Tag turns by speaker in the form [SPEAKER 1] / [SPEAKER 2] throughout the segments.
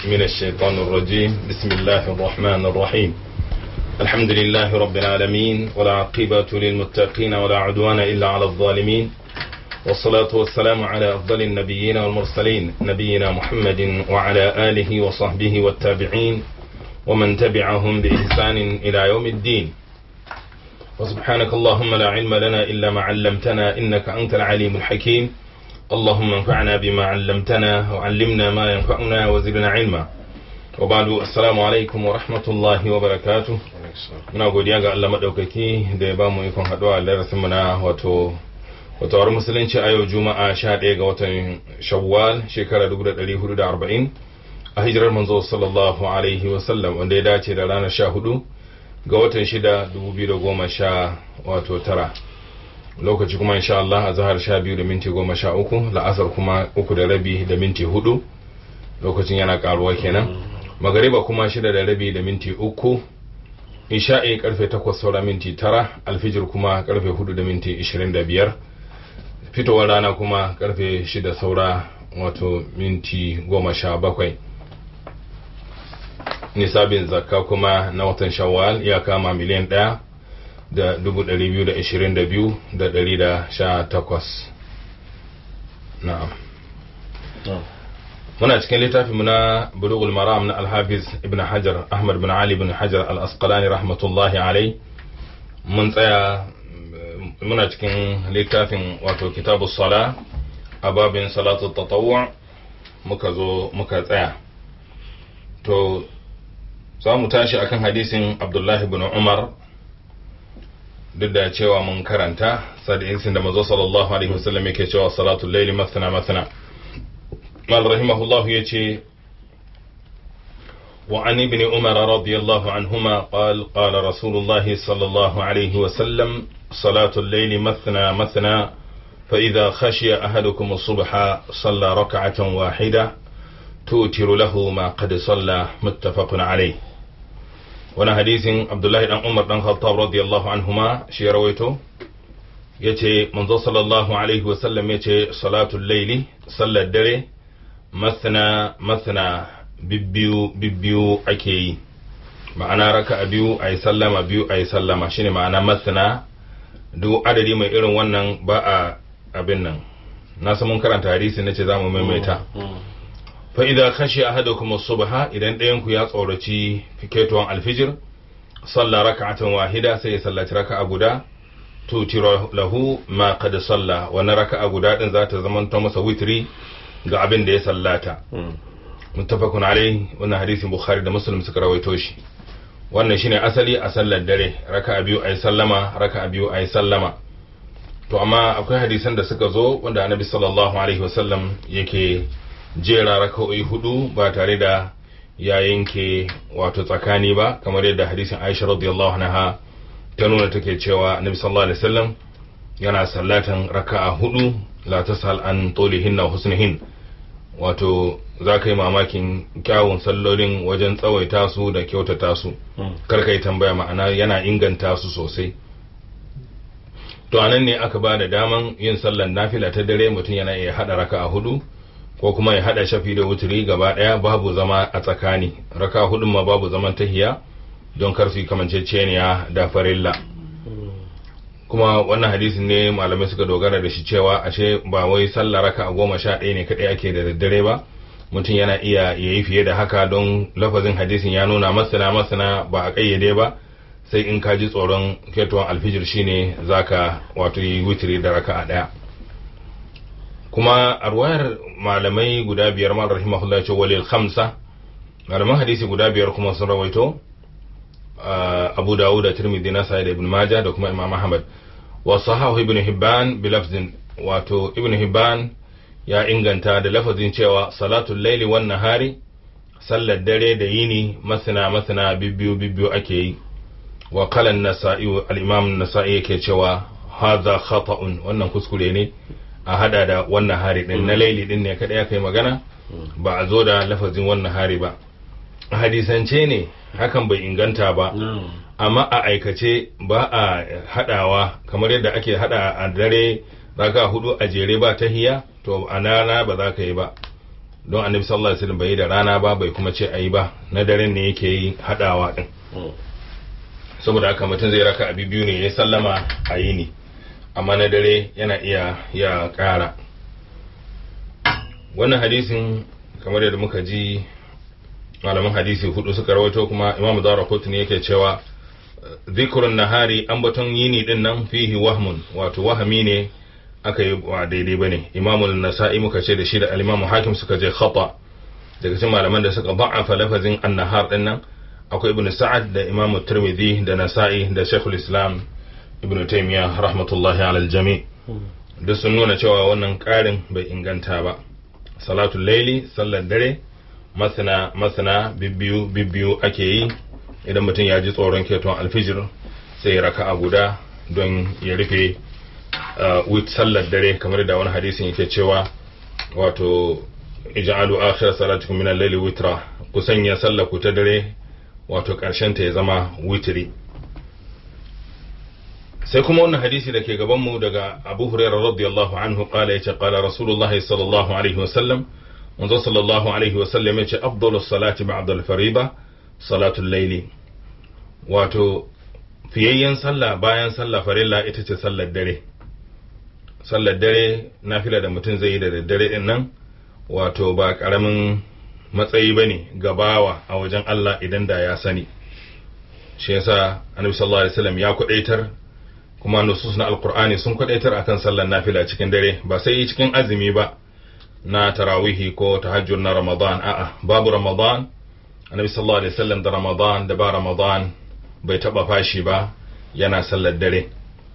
[SPEAKER 1] من الشيطان الرجيم بسم الله الرحمن الرحيم الحمد لله رب العالمين ولا عقبة للمتقين ولا عدوان إلا على الظالمين والصلاة والسلام على أفضل النبيين والمرسلين نبينا محمد وعلى آله وصحبه والتابعين ومن تبعهم بإحسان إلى يوم الدين وسبحانك اللهم لا علم لنا إلا ما علمتنا إنك أنت العليم الحكيم اللهم انفعنا بما علمتنا وعلمنا ما ينفعنا وزدنا علما وبعد السلام alaikum wa rahmatullahi wa barakatu muna godiya ga Allah madaukaki da ya ba mu ikon haɗuwa a darasin mu na wato watawar musulunci a yau juma'a 11 ga watan shawwal shekara 1440 a hijirar manzo sallallahu alaihi wa sallam wanda ya dace da ranar 14 ga watan 6 2010 wato tara lokaci kuma insha Allah a zahar 12 da minti 13 la'asar kuma uku da rabi da minti 4 lokacin yana karuwa kenan magariba kuma shida da rabi da minti uku isha'i karfe takwas saura minti tara alfijir kuma karfe hudu da minti ishirin da biyar fitowar rana kuma karfe shida saura wato minti goma sha bakwai nisabin zakka kuma na watan shawwal ya kama miliyan ɗaya da dubu ɗari biyu da ishirin da biyu da ɗari da sha takwas na'am muna cikin littafinmu na bulugul maram na alhafiz ibn hajar ahmad bin ali bin hajar al-asqalani rahmatullahi alai mun tsaya muna cikin littafin wato kitabu sala a babin salatu tatawwa muka zo muka tsaya to za mu tashi akan hadisin abdullahi bin umar duk da cewa mun karanta sadisin da mazo sallallahu alaihi wasallam yake cewa salatul laili masana masana قال رحمه الله يجي وعن ابن عمر رضي الله عنهما قال قال رسول الله صلى الله عليه وسلم صلاة الليل مثنى مثنى فإذا خشي أحدكم الصبح صلى ركعة واحدة توتر له ما قد صلى متفق عليه وانا حديث عبد الله بن عمر بن الخطاب رضي الله عنهما شي رويته yace manzo sallallahu alaihi wasallam yace salatul laili sallar dare masana masana bibbiyu bibbiyu ake yi ma'ana raka a biyu a yi sallama biyu a yi sallama shine ma'ana masana duk adadi mai irin wannan ba a abin nan na mun karanta hadisi na ce za mu maimaita fa idan kashi ahadukum subha idan ɗayan ku ya tsoraci fiketuwan alfijir salla raka'atan wahida sai ya sallaci raka'a guda tutiro lahu ma qad salla wannan raka'a guda din za ta zama masa witri ga abin da ya sallata muttafaqun alai wannan hadisin bukhari da muslim suka rawaito shi wannan shine asali a sallar dare raka'a biyu ayi sallama raka'a biyu ayi sallama to amma akwai hadisan da suka zo wanda annabi sallallahu alaihi wasallam yake jera raka'o'i hudu ba tare da ya yanke wato tsakani ba kamar yadda hadisin Aisha radiyallahu anha ta nuna take cewa annabi sallallahu alaihi wasallam yana sallatan raka'a hudu la tasal an tulihinna husnihin wato za ka yi mamakin kyawun sallolin wajen tsawaita su da kyautata su kar ka yi tambaya ma'ana yana inganta su sosai to anan ne aka ba da daman yin sallar nafila ta dare mutum yana iya hada raka a hudu ko kuma ya hada shafi da wuturi gaba daya babu zama a tsakani raka hudun ma babu zaman tahiya don kar su yi kamanceceniya da farilla kuma wannan hadisin ne malamai suka dogara da shi cewa ashe ba wai sallah raka a goma sha ɗaya ne kaɗai ake da daddare ba mutum yana iya ya yi fiye da haka don lafazin hadisin ya nuna masana masana ba a ƙayyade ba sai in ka ji tsoron ketuwan alfijir shine zaka wato yi witiri da raka a ɗaya kuma a ruwayar malamai guda biyar ma rahimahullah ce walil khamsa malaman hadisi guda biyar kuma sun rawaito abu dawud da tirmidhi nasa da ibn majah da kuma imam ahmad wa sahahu ibn hibban bi lafzin wato ibn hibban ya inganta da lafazin cewa salatul laili wan nahari sallar dare da yini masana masana bibbiyu bibbiyu ake yi wa qala an-nasa'i al-imam an-nasa'i yake cewa hadha khata'un wannan kuskure ne a hada da wannan hari din na laili din ne kada ya kai magana ba a zo da lafazin wannan hari ba hadisance ne hakan bai inganta ba amma a aikace ba a hadawa kamar yadda ake hada a dare raka hudu a jere ba tahiya to a nana ba za ka yi ba don annabi sallallahu alaihi wasallam bai yi da rana ba bai kuma ce ayi ba na daren ne yake yi hadawa din saboda haka mutum zai raka abi biyu ne ya sallama a yi ne amma na dare yana iya ya ƙara wannan hadisin kamar yadda muka ji malaman hadisi hudu suka rawaito kuma imamu dara ne yake cewa zikrun nahari ambaton yini din nan fihi wahmun wato wahami ne aka yi wa daidai bane imamul nasa'i muka ce da shi da al hakim suka je khata daga cikin malaman da suka ba'afa lafazin an-nahar din nan akwai ibn sa'ad da imam tirmidhi da nasa'i da shaykhul islam ibn taymiya rahmatullahi ala aljami duk sun nuna cewa wannan karin bai inganta ba salatul laili sallar dare masana masana bibbiyu bibbiyu ake yi idan mutum ya ji tsoron keton alfijir sai ya raka'a guda don ya rufe wit sallar dare kamar da wani hadisin yake cewa wato ij'alu akhir salatikum min al-layli witra ku sanya sallar ku ta dare wato ta ya zama witiri sai kuma wannan hadisi da ke gabanmu daga abu hurairah radiyallahu anhu kala yace qala rasulullah sallallahu alaihi wa sallam manzo sallallahu alaihi wa sallam yace afdalu salati ba'da al-fariida salatu al-layli wato fiyayyen sallah bayan sallah farilla ita ce sallar dare sallar dare nafila da mutum zai yi da daddare din nan wato ba karamin matsayi ba ne gabawa a wajen Allah idan da ya sani shi yasa annabi sallallahu alaihi wasallam ya kwadaitar kuma nusus na alqur'ani sun kwadaitar akan sallar nafila cikin dare ba sai cikin azumi ba na tarawihi ko tahajjud na ramadan a'a babu ramadan annabi sallallahu alaihi wasallam da ramadan da ba ramadan bai taba fashi ba yana sallar dare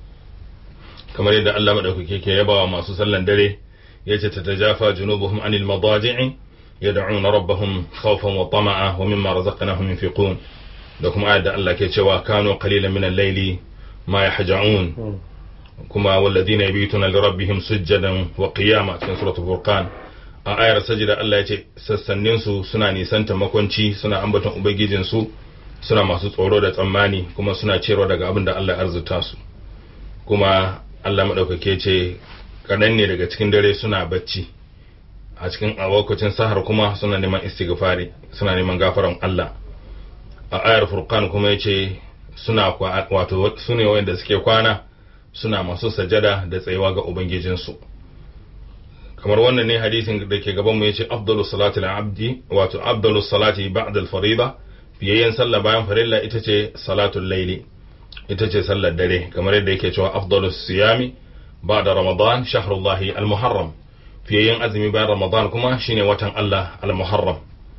[SPEAKER 1] kamar yadda Allah madaukake ke yabawa masu sallar dare yace tatajafa junubuhum anil madaji'i يدعون ربهم خوفا وطمعا ومما رزقناهم ينفقون لكم آية الله كيتشوا كانوا قليلا من الليل ما يحجعون كما والذين يبيتون لربهم سجدا وقياما في سورة الفرقان a ayar sajida Allah ya ce sassaninsu suna nisanta makwanci suna ambaton ubangijinsu suna masu tsoro da tsammani kuma suna cewa daga abin da Allah ya arzuta su kuma Allah maɗaukake ce kaɗan ne daga cikin dare suna bacci a cikin a lokacin sahar kuma suna neman istighfari suna neman gafaran Allah a ayar furqan kuma yace suna wato sune wanda suke kwana suna masu sajada da tsayuwa ga ubangijinsu kamar wannan ne hadisin da ke gaban mu yace afdalu salati abdi wato afdalu salati ba'da al-farida fiyayyen sallah bayan farilla ita ce salatul laili ita ce sallar dare kamar yadda yake cewa afdalu siyami ba'da ramadan shahrullahi al-muharram fiyayyen azumi bayan ramadan kuma shine watan Allah al-muharram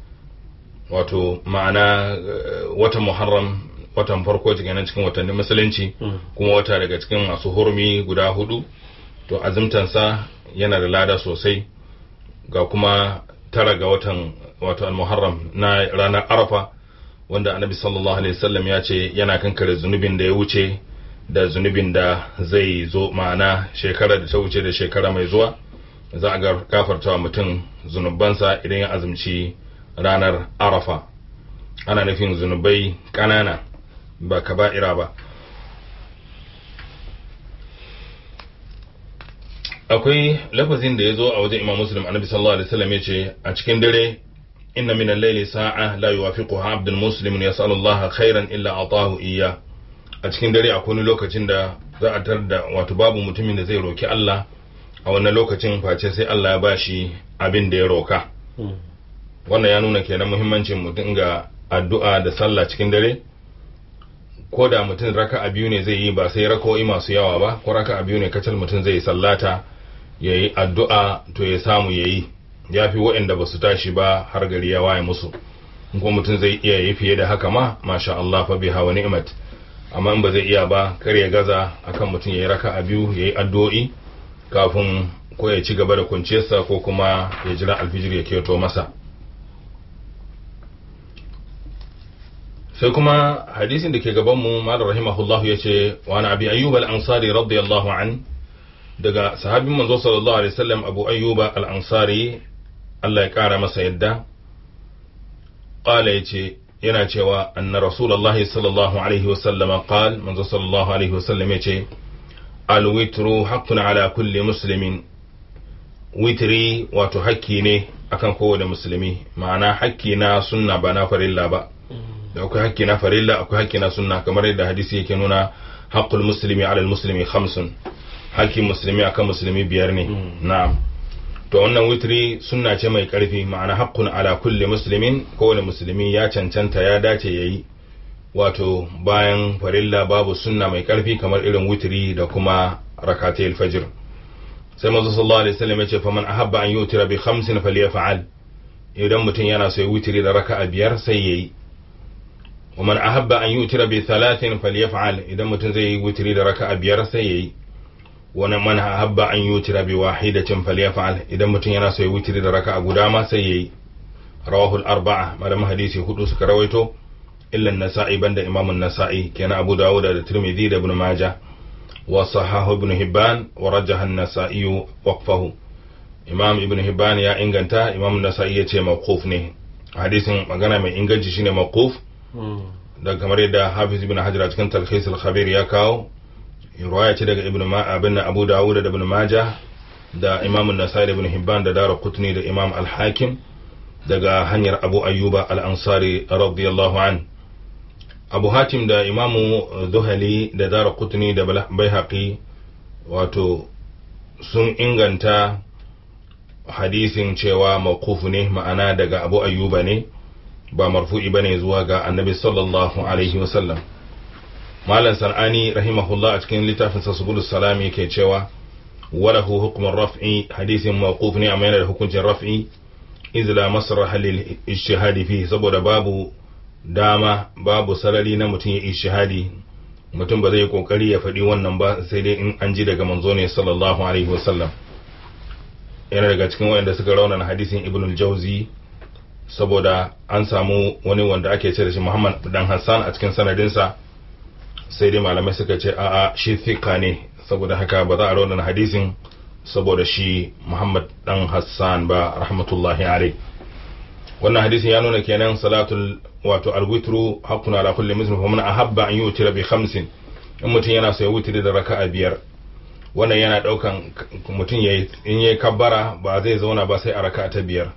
[SPEAKER 1] wato ma'ana watan muharram watan farko cikin cikin watannin musulunci kuma wata daga cikin masu hurmi guda hudu to azumtansa yana da lada sosai ga kuma tara ga watan wato al-muharram na ranar arafa wanda annabi sallallahu alaihi wasallam ya ce yana kankare zunubin da ya wuce da zunubin da zai zo ma'ana shekara da ta wuce da shekara mai zuwa za a gafarta mutum zunubansa idan ya azumci ranar arafa ana nufin zunubai ƙanana ba kaba'ira ba akwai lafazin da ya zo a wajen imam muslim annabi sallallahu alaihi wasallam ya ce a cikin dare inna min al-layli sa'a la yuwafiquha abdul muslim yas'alu Allah khairan illa atahu iyya a cikin dare akwai wani lokacin da za a tar da wato babu mutumin da zai roki Allah a wannan lokacin face sai Allah ya bashi abin da ya roka wannan ya nuna kenan muhimmancin mutum ga addu'a da sallah cikin dare ko da mutum raka a biyu ne zai yi ba sai rako'i masu yawa ba ko raka a biyu ne kacal mutum zai sallata ya yi addu'a to ya samu ya yi ya fi waɗanda ba su tashi ba har gari ya waye musu ko mutum zai iya yi fiye da haka ma masha Allah fa biha wa ni'mat amma in ba zai iya ba kar ya gaza akan mutum ya yi raka a biyu ya yi addu'o'i kafin ko ya ci gaba da kwanciyarsa ko kuma ya jira alfijir ya keto masa sai kuma hadisin da ke gabanmu malar rahimahullahu ya ce wani abi ayyuba al'ansari radiyallahu an daga sahabin manzo sallallahu alaihi wasallam abu ayyuba al'ansari Allah ya kara masa yadda ƙala ya ce yana cewa anna rasulallahi sallallahu alaihi wasallama qal manzo sallallahu alaihi wasallam ya ce alwitru haqqun ala kulli muslimin witri wato hakki ne akan kowane musulmi ma'ana hakki na sunna ba na farilla ba da akwai hakki na farilla akwai hakki na sunna kamar yadda hadisi yake nuna haqqul muslimi ala muslimi khamsun hakkin musulmi akan musulmi biyar ne na'am to wannan witri sunna ce mai karfi ma'ana haqqun ala kulli muslimin kowane musulmi ya cancanta ya dace yayi wato bayan farilla babu sunna mai karfi kamar irin witri da kuma rakatayil fajr sai manzo sallallahu alaihi wasallam ya ce faman ahabba an yutira bi khamsin falyaf'al idan mutum yana so ya witri da raka'a biyar sai yayi ومن أحب أن يوتر بثلاث فليفعل إذا متن زي وتري ركعة بيار سيي ومن أحب أن يوتر بواحدة فليفعل إذا متن ينا سي وتري ركعة قدامى سيي رواه الأربعة ما حديثي هدوس كرويتو إلا النسائي بند إمام النسائي كان أبو داود الترمذي ابن ماجه وصححه ابن هبان ورجح النسائي وقفه إمام ابن هبان يا إنغنتا إمام النسائي يتي موقوف ne hadisin magana mai inganci shine mawquf da kamar yadda hafiz ibn hajar a cikin talkhis al-khabir ya kawo riwaya ce daga ibn abin abu dawud da ibn majah da imam an-nasai da ibn hibban da dara qutni da imam al-hakim daga hanyar abu ayyuba al-ansari radiyallahu an abu hatim da imamu zuhali da dara qutni da baihaqi wato sun inganta hadisin cewa mawqufu ne ma'ana daga abu ayyuba ne ba marfu'i bane zuwa ga annabi sallallahu alaihi wasallam malam sanani rahimahullah a cikin littafin sa subulus salam yake cewa walahu hukmun raf'i hadisin mawquf ne amma yana da hukuncin raf'i iz la masraha lil ijtihadi fi saboda babu dama babu sarari na mutum ya ijtihadi mutum ba zai kokari ya faɗi wannan ba sai dai in an ji daga manzo ne sallallahu alaihi wasallam yana daga cikin wanda suka raunana hadisin ibnul jauzi saboda an samu wani wanda ake ce da shi Muhammad dan Hassan a cikin sanadinsa sai dai malamai suka ce a'a shi thika ne saboda haka ba za a raunana hadisin saboda shi Muhammad dan Hassan ba rahmatullahi alai wannan hadisin ya nuna kenan salatul wato alwitru haqqun ala kulli muslim fa man ahabba an yutira bi khamsin in mutum yana so ya wutiri da raka'a biyar wannan yana daukan mutum yayi in yayi kabbara ba zai zauna ba sai a raka'a ta biyar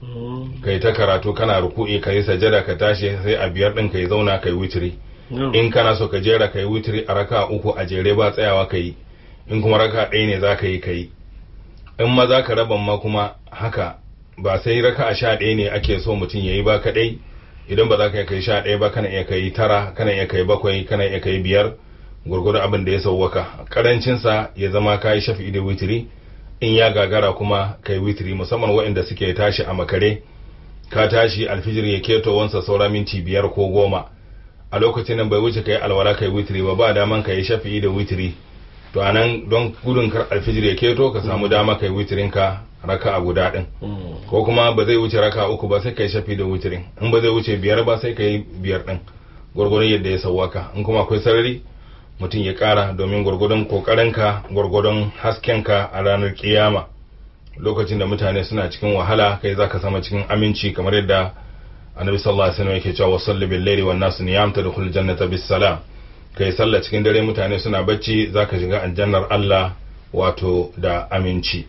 [SPEAKER 1] kai ta karatu kana ruku'i ka yi sajada ka tashi sai a biyar din ka yi zauna ka yi witiri in kana so ka jera ka yi witiri a raka uku a jere ba tsayawa ka yi in kuma raka ɗaya ne za ka yi ka yi in ma za ka raban ma kuma haka ba sai raka a sha ɗaya ne ake so mutum ya yi ba kaɗai idan ba za ka kai sha ɗaya ba kana iya kai tara kana iya kai bakwai kana iya kai biyar gurgurdu abin da ya sauwaka karancinsa ya zama ka yi shafi'i da witiri in ya gagara kuma kai witiri musamman waɗanda suke tashi a makare ka tashi alfijir ya keto wansa saura minti biyar ko goma a lokacin nan bai wuce kai alwala kai witiri ba ba daman ka yi shafi'i da witiri to anan don gudun kar alfijir ya keto ka samu dama kai witirin ka raka a guda din ko kuma ba zai wuce raka uku ba sai kai shafi da witirin in ba zai wuce biyar ba sai kai biyar din gwargwadon yadda ya sauwaka in kuma akwai sarari mutum ya kara domin gwargwadon kokarinka gwargwadon haskenka a ranar kiyama lokacin da mutane suna cikin wahala kai zaka sama cikin aminci kamar yadda annabi sallallahu alaihi wasallam yake cewa wasalli bil laili wan nas niyam tadkhul jannata bis salam kai sallah cikin dare mutane suna bacci zaka shiga aljannar Allah wato da aminci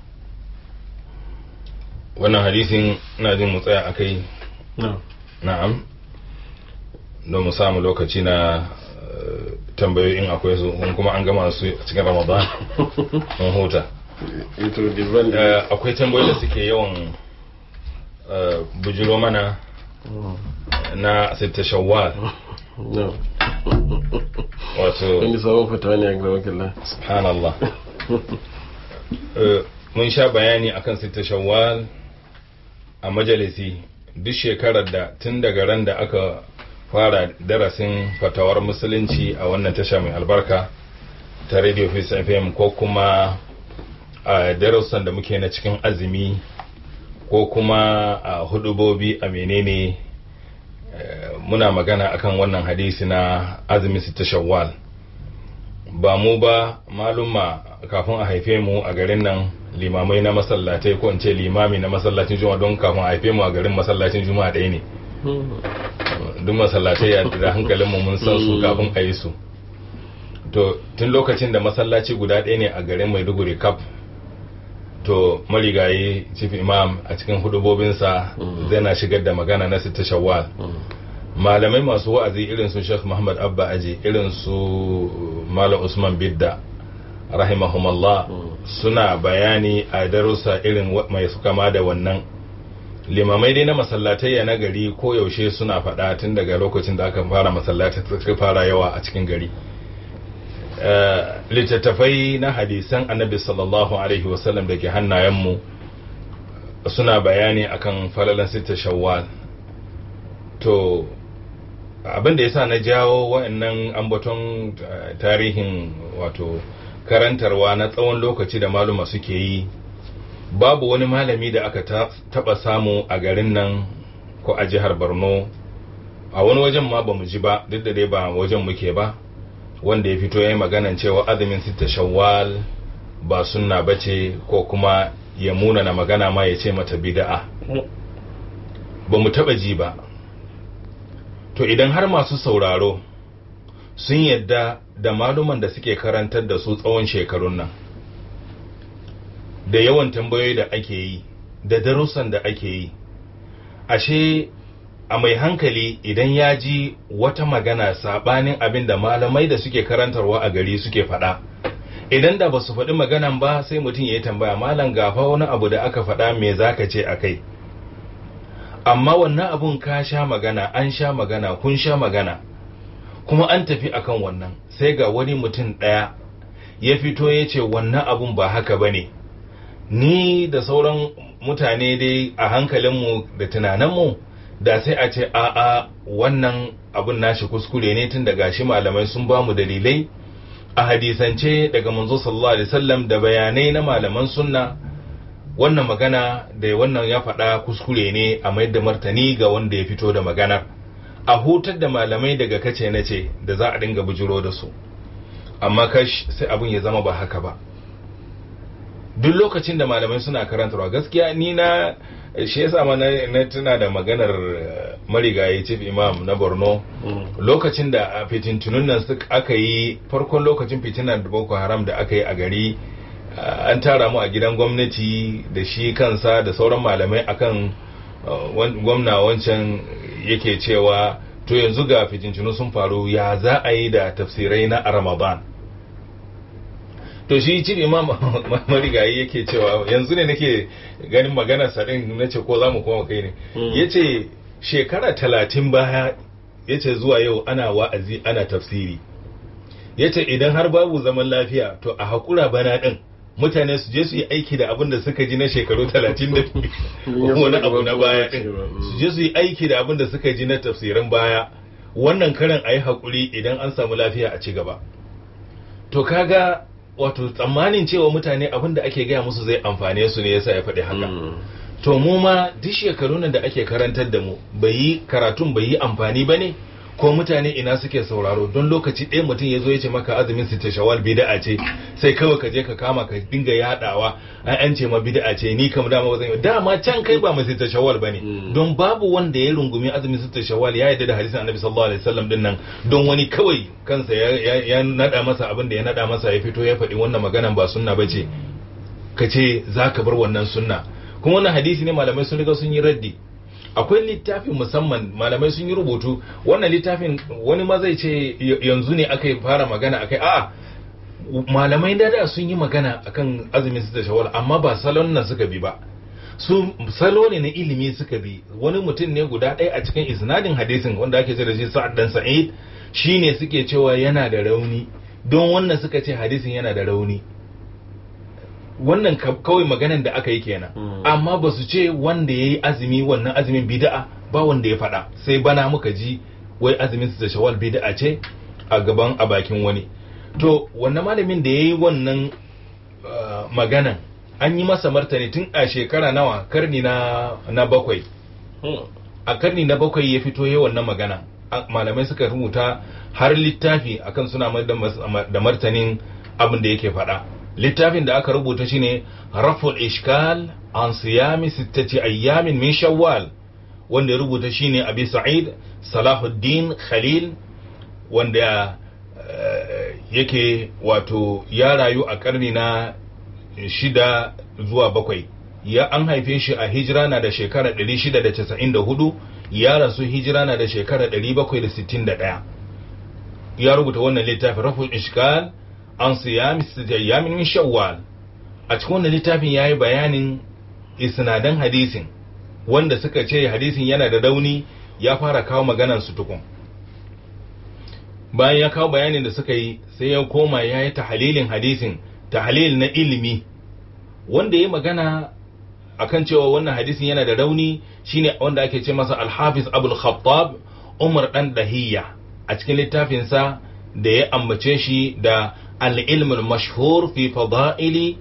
[SPEAKER 1] wannan hadisin ina jin mu tsaya akai na'am don mu samu lokaci na tambayoyin akwai su kuma an gama su cikin ramadan mun huta akwai tambayoyi da suke yawan bujiro mana na sita shawwal wato
[SPEAKER 2] wani sabon fata ne a gaba wakilai
[SPEAKER 1] subhanallah mun sha bayani akan sita shawwal a majalisi duk shekarar da tun daga ran da aka fara darasin fatawar musulunci a wannan tasha mai albarka ta radio face fm ko kuma a darussan da muke na cikin azumi ko kuma a hudubobi a menene muna magana akan wannan hadisi na azumi ta shawwal ba mu ba malumma kafin a haife mu a garin nan limamai na masallatai ko in ce limami na masallacin juma'a don kafin a haife mu a garin masallacin juma'a ɗaya ne duk masallatai da hankalinmu mun san su kafin a yi su to tun lokacin da masallaci guda ɗaya ne a garin maiduguri kaf to marigayi chief imam a cikin hudubobinsa zai na shigar da magana na sita shawwal malamai masu wa'azi irin su sheikh muhammad abba aji irin su malam usman bidda rahimahumallah suna bayani a darussa irin mai su kama da wannan limamai dai na masallatai na gari ko yaushe suna faɗa tun daga lokacin da aka fara masallatai suka fara yawa a cikin gari littattafai na hadisan annabi sallallahu alaihi wasallam da ke hannayenmu suna bayani akan falalan sita shawwal to abin da yasa na jawo wa'annan ambaton tarihin wato karantarwa na tsawon lokaci da maluma suke yi babu wani malami da aka taba samu a garin nan ko a jihar borno a wani wajen ma ba mu ji ba duk da dai ba wajen muke ba wanda ya fito ya yi maganan cewa azumin sita shawwal ba sunna bace ko kuma ya muna na magana ma ya ce mata bida'a ba mu taba ji ba to idan har masu sauraro sun yadda da maluman da suke karantar da su tsawon shekarun nan da yawan tambayoyi da ake yi da darussan da ake yi ashe a mai hankali idan ya ji wata magana sabanin abin da malamai da suke karantarwa a gari suke faɗa idan da ba su faɗi maganan ba sai mutum ya yi tambaya malam gafa wani abu da aka faɗa me za ka ce a kai amma wannan abun ka sha magana an sha magana kun sha magana kuma an tafi akan wannan sai ga wani mutum ɗaya ya fito ya ce wannan abun ba haka ba ne ni da sauran mutane dai a hankalinmu da tunaninmu da sai a ce a'a wannan abun nashi kuskure ne tun daga shi malamai sun ba mu dalilai a hadisance daga manzo sallallahu alaihi wasallam da bayanai na malaman sunna wannan magana da wannan ya faɗa kuskure ne a mayar da martani ga wanda ya fito da maganar a hutar da malamai daga kace na ce da za a dinga bujiro da su amma kash sai abun ya zama ba haka ba duk lokacin da malamai suna karantarwa gaskiya ni na shi yasa ma na tuna da maganar marigayi chief imam na borno lokacin da fitintunun nan aka yi farkon lokacin fitinar da boko haram da aka yi a gari an tara mu a gidan gwamnati da shi kansa da sauran malamai akan gwamna wancan yake cewa to yanzu ga fitintunu sun faru ya za a yi da tafsirai na ramadan to shi cin imam marigayi yake cewa yanzu ne nake ganin maganar sa din nace ko zamu koma kai ne yace shekara talatin baya yace zuwa yau ana wa'azi ana tafsiri yace idan har babu zaman lafiya to a hakura bana din mutane su je su yi aiki da abin da suka ji na shekaru talatin da wani abu na baya din su je su yi aiki da abin da suka ji na tafsirin baya wannan karan a yi haƙuri idan an samu lafiya a ci gaba to kaga wato tsammanin cewa mutane abin da ake gaya musu zai amfane su ne yasa ya faɗi haka to mu ma duk shekaru nan da ake karantar da mu bai yi karatun bai yi amfani ba ne ko mutane ina suke sauraro don lokaci ɗaya mutum ya zo ya ce maka azumin sita shawal bid'a ce sai kawai ka je ka kama ka dinga yadawa ai an ce ma bid'a ce ni kam dama bazan yi dama can kai ba mu sita shawal bane don babu wanda ya rungumi azumin sita shawal ya yarda da hadisin annabi sallallahu alaihi wasallam din nan don wani kawai kansa ya ya nada masa abin da ya nada masa ya fito ya faɗi wannan maganan ba sunna bace ka ce zaka bar wannan sunna kuma wannan hadisi ne malamai sun riga sun yi raddi akwai littafin musamman malamai sun yi rubutu wannan littafin wani ma zai ce yanzu ne aka fara magana akai a'a malamai da da sun yi magana akan azumin su da shawar amma ba salon nan suka bi ba su salo ne na ilimi suka bi wani mutum ne guda ɗaya a cikin isnadin hadisin wanda ake ce da shi sa'ad dan sa'id shine suke cewa yana da rauni don wannan suka ce hadisin yana da rauni wannan kawai maganan da aka yi kenan amma ba su ce wanda ya yi azumi wannan azumin bida'a ba wanda ya faɗa sai bana muka ji wai azumin su da shawal bida'a ce a gaban a bakin wani to wannan malamin da ya yi wannan maganan an yi masa martani tun a shekara nawa karni na, na bakwai a karni na bakwai ya fito ya wannan magana malamai suka rubuta har littafi akan suna da martanin abin da yake faɗa littafin da aka rubuta shine raful ishkal an siyami sittati ayyamin min shawwal wanda ya rubuta shine abi sa'id salahuddin khalil wanda yake wato ya rayu a karni na shida zuwa bakwai ya an haife shi a hijira na da shekara 694 ya rasu hijira na da shekara 761 ya rubuta wannan littafin raful ishkal an siyami sijayyamin min shawwal a cikin wannan littafin yayi bayanin isnadan hadisin wanda suka ce hadisin yana da rauni ya fara kawo maganan su tukun bayan ya kawo bayanin da suka yi sai ya koma ya yi tahalilin hadisin tahalil na ilimi wanda ya magana akan cewa wannan hadisin yana da rauni shine wanda ake ce masa alhafiz abul khattab umar dan dahiya a cikin littafinsa da ya ambace shi da al-ilm al-mashhur fi fada'ili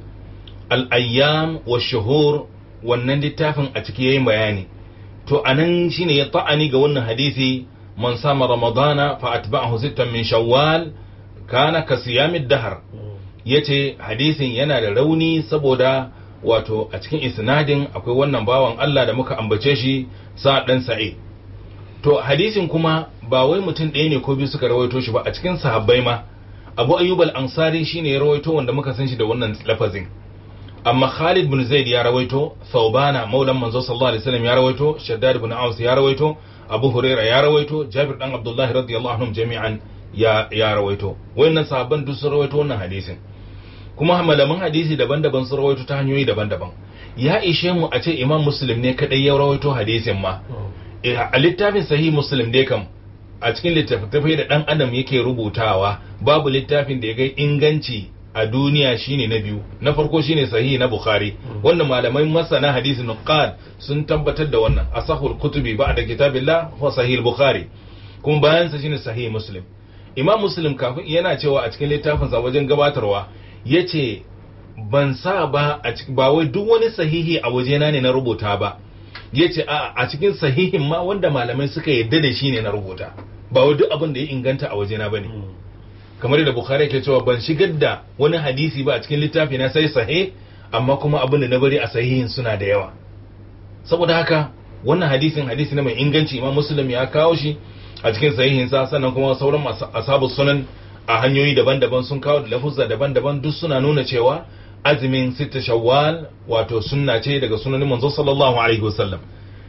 [SPEAKER 1] al-ayyam wa shuhur wannan littafin a ciki yayin bayani to anan shine ya ta'ani ga wannan hadisi man sama ramadana fa atba'ahu sittan min shawwal kana ka siyamid dahr yace hadisin yana da rauni saboda wato a cikin isnadin akwai wannan bawan Allah da muka ambace shi sa dan sa'id to hadisin kuma ba wai mutum ɗaya ne ko biyu suka rawaito shi ba a cikin sahabbai ma Abu Ayyub al-Ansari shine ya rawaito wanda muka san shi da wannan lafazin amma Khalid bin Zaid ya rawaito Thawbana maulan manzo sallallahu alaihi wasallam ya rawaito Shaddad bin Aus ya rawaito Abu Huraira ya rawaito Jabir dan Abdullah radiyallahu anhum jami'an ya ya rawaito wayannan sahabban duk sun rawaito wannan hadisin kuma malaman hadisi daban-daban sun rawaito ta hanyoyi daban-daban ya ishe mu a ce Imam Muslim ne kadai ya rawaito hadisin ma a littafin sahih Muslim dai kam a cikin littattafai da dan adam yake rubutawa babu littafin da ya ga inganci a duniya shine na biyu na farko shine sahihi na bukhari wannan malamai masana hadisi nuqad sun tabbatar da wannan asahul kutubi ba'da kitabillah wa sahih bukhari kuma bayan sa shine sahih muslim imam muslim kafin yana cewa a cikin littafin sa wajen gabatarwa yace ban sa ba a ba wai duk wani sahihi a wajena ne na rubuta ba yace a a cikin sahihin ma wanda malamai suka yadda da shi ne na rubuta ba wai duk abin da ya inganta a wajena bane kamar da bukhari ke cewa ban shigar da wani hadisi ba a cikin littafi na sai sahi amma kuma abin da na bari a sahihin suna da yawa saboda haka wannan hadisin hadisi na mai inganci imam muslim ya kawo shi a cikin sahihin sa sannan kuma sauran ashabu sunan a hanyoyi daban-daban sun kawo da lafuzza daban-daban duk suna nuna cewa azumin sita shawwal wato sunna ce daga sunanin manzo sallallahu alaihi wasallam